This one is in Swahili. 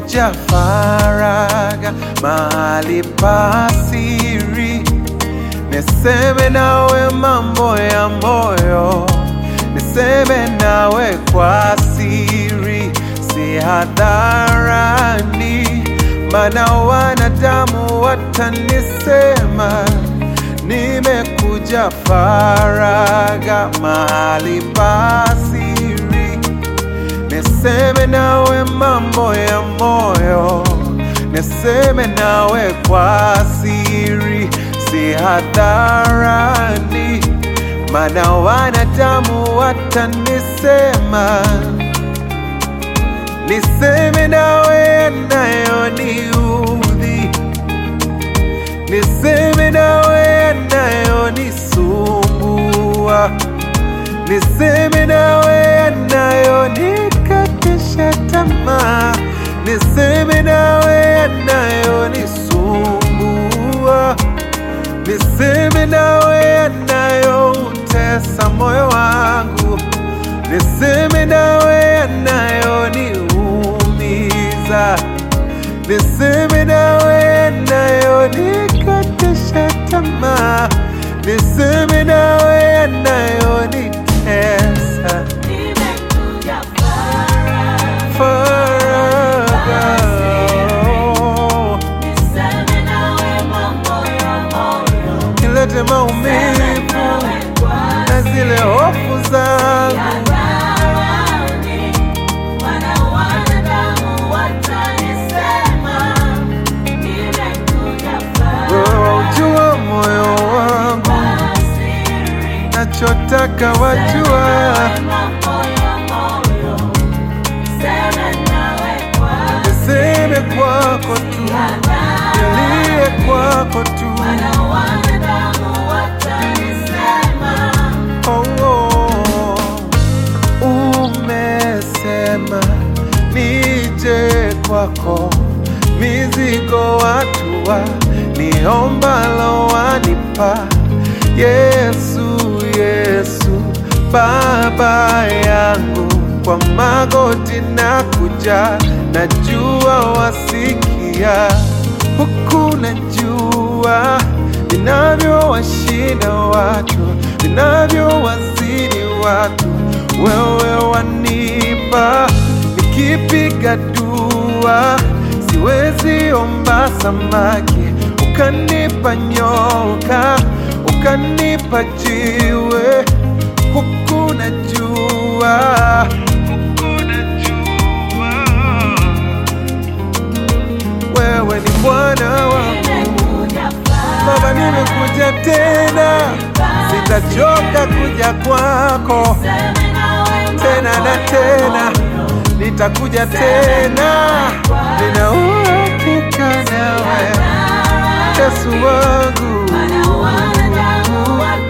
nimekuja faraga mahali pa siri, niseme nawe mambo ya moyo, niseme nawe kwa siri, si hadharani, maana wanadamu watanisema nimekuja faraga mahali pa siri, niseme nawe mambo ya moyo, niseme nawe kwa siri, si hadharani, maana wanadamu watanisema, niseme nawe yanayoniudhi niseme nawe yanayonisumbua, niseme nawe yanayonikatisha tamaa, niseme nawe yanayonisumbua, niseme nawe yanayoutesa moyo wangu, niseme nawe yanayoniumiza niseme nawe yanayonikatisha tamaa, niseme nawe yanayonitesa Nimekuja faraga, faraga. niseme nawe mambo ya moyo, Nilete maumivu nawe kwa na zile hofu zangu, hadharani, wana wanadamu watanisema, nimekuja wewe faraga, waujua moyo wangu, siri, nachotaka wajua, mambo ya moyo, seme nawe kwa niseme kwako tu, nilie kwako tu. wana wanadamu watanisema Oh, oh. Umesema nije kwako, mizigo watua, niombalo wanipa. Yesu, Yesu, Baba yangu, kwa magoti na kuja, najua wasikia huku najua vinavyowashinda watu, vinavyowazidi watu, wewe wanipa. Nikipiga dua siwezi omba samaki, ukanipa nyoka, ukanipa jiwe, huku najua, huku najua wewe ni Bwana wangu. nimekuja Baba, nimekuja tena, sitachoka kuja kwako seme nawe tena na tena, nitakuja tena, nina uhakika nawe Yesu wangu. wana wanadamu